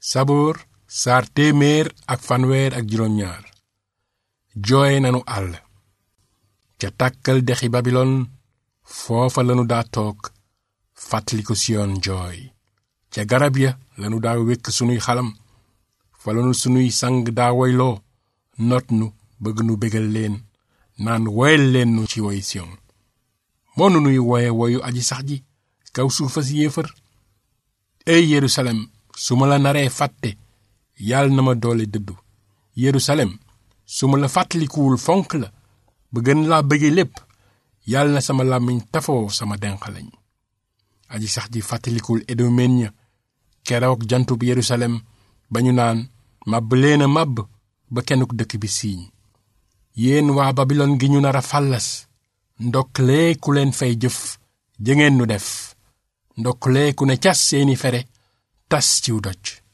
saboor saar téeméer ak fanweer ak juróom-ñaar jooy nanu àll ca tàkkal dexi babilon foofa lanu daa toog fàttaliku siyoon jooy ca garab ya lanu daa wékk sunuy xalam fa lanu sunuy sang daa woyloo not nu bëgg nu bégal leen naan woyal leen nu ci woy siyon moonu nuy woye woyu aji sax ji kaw suufa si yéefar ey yerusalem su ma la naree fàtte yàlla na ma doole dëddu yerusalem su ma la fàttalikuwul fonk la ba gën laa bëgge lépp yàlla na sama làmmiñ tafoo sama denqalañ aji sax ji fàttalikul edomen ña keroog jantub yerusalem ba ñu naan màbb leen a màbb ba kenn ku dëkk bi siiñ yéen waa babilon gi ñu nar a fàllas ndoklee ku leen fay jëf jëngeen nu def ndoklee ku ne cas seeni fere tas ciw doj